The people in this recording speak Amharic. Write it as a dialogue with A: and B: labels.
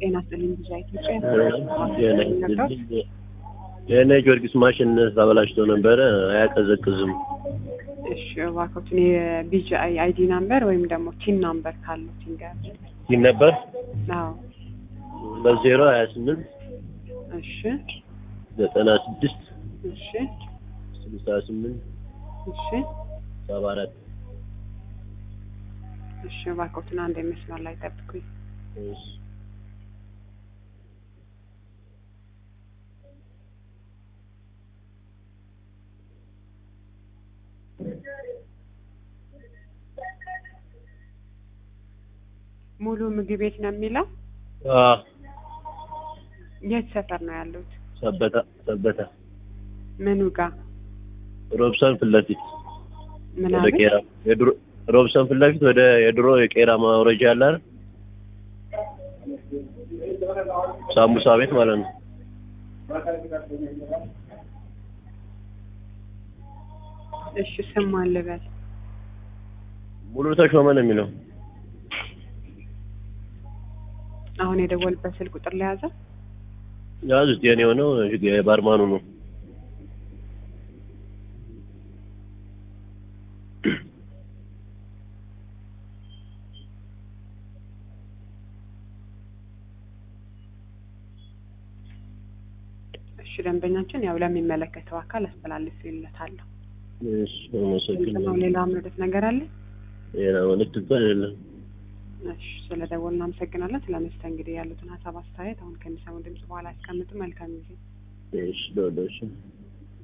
A: ጤና ይስጥልኝ ብዙ ኢትዮጵያ
B: የእኔ ጊዮርጊስ ማሽን ተበላሽቶ ነበረ፣ አያቀዘቅዝም።
A: እሺ እባክዎትን የቢጂአይ አይዲ ናምበር ወይም ደግሞ ቲን ናምበር ካለው ቲንገር
B: ይህ ነበር
A: አዎ
B: በዜሮ ሀያ ስምንት
A: እሺ
B: ዘጠና ስድስት
A: እሺ
B: ስልሳ ስምንት
A: እሺ
B: ሰባ አራት
A: እሺ እባክዎትን አንድ መስመር ላይ ጠብቁኝ
B: እሺ
A: ሙሉ ምግብ ቤት ነው የሚለው
B: አዎ
A: የት ሰፈር ነው ያሉት
B: ሰበታ ሰበታ
A: ምኑ ጋር
B: ሮብሰን ፊት ለፊት ወደ
A: ምናምን
B: ቄራ የድሮ ሮብሰን ፊት ለፊት ወደ የድሮ የቄራ ማውረጃ አለ አይደል? ሳምቡሳ ቤት ማለት ነው።
A: እሺ ስም ማን ልበል
B: ሙሉ ተሾመ ነው የሚለው።
A: አሁን የደወልበት ስልክ ቁጥር ለያዘ
B: ያዙት የኔ የሆነው የባርማኑ ነው።
A: እሺ ደንበኛችን ያው ለሚመለከተው አካል አስተላልፍለታለሁ
B: እሺ አመሰግናለሁ።
A: ሌላ ምንድት ነገር አለ
B: ሌላ መልዕክት እንኳን የለም።
A: እሺ ስለ ደወል እናመሰግናለን ስለ መስተንግዶ ያሉትን ሀሳብ አስተያየት አሁን ከሚሰሙ ድምጽ በኋላ ያስቀምጡ መልካም ጊዜ
B: እሺ ዶዶሽ